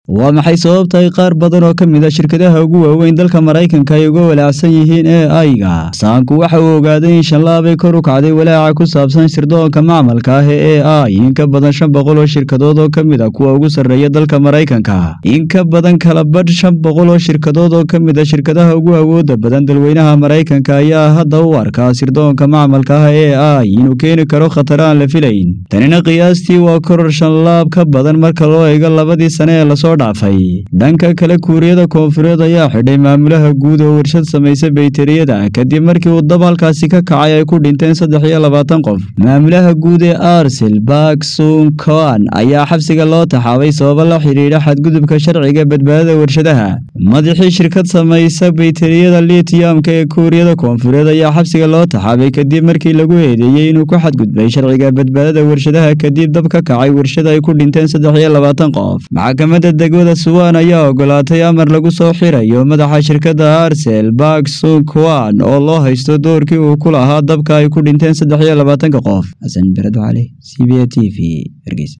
waa maxay sababta ay qaar badan oo ka mid a shirkadaha ugu waaweyn dalka maraykanka ay uga walaacsan yihiin ee aiga saanku waxa uu ogaaday in shanlaabay kor u kacday walaaca ku saabsan sirdoonka macmalka ah ee e ai in ka badan shan boqol oo shirkadood oo ka mid a kuwa ugu sarreeya dalka maraykanka in ka badan kala badh shan boqol oo shirkadood oo ka mid a shirkadaha ugu awooda badan dalweynaha maraykanka ayaa hadda u arkaa sirdoonka macmalka ah ee ai inuu keeni karo khatar aan la filayn tanina qiyaastii waa koror shanlaab ka badan marka loo eego labadii sane ee lasoo dhaafay dhanka kale kuuriyada koonfureed ayaa xidhay maamulaha guud oo warshad samaysa bayteriyada kadib markii uu dab halkaasi ka kacay ay ku dhinteen saddex iyo labaatan qof maamulaha guud ee arsel baksun koan ayaa xabsiga loo taxaabay sababo la xidhiidha xadgudubka sharciga badbaadada warshadaha madaxii shirkad samaysa bayteriyada litiyamka ee kuuriyada koonfureed ayaa xabsiga loo taxaabay kadib markii lagu eedeeyey inuu ku xadgudbay sharciga badbaadada warshadaha kadib dab ka kacay warshada ay ku dhinteen saddex iyo labaatan qof maxkamadda degmada suwan ayaa ogolaatay amar lagu soo xirayo madaxa shirkadda arsel baksun koan oo loo haysto doorkii uu ku lahaa dabka ay ku dhinteen saddex iyo labaatanka qof xasan bered cali c b a t v hargeysa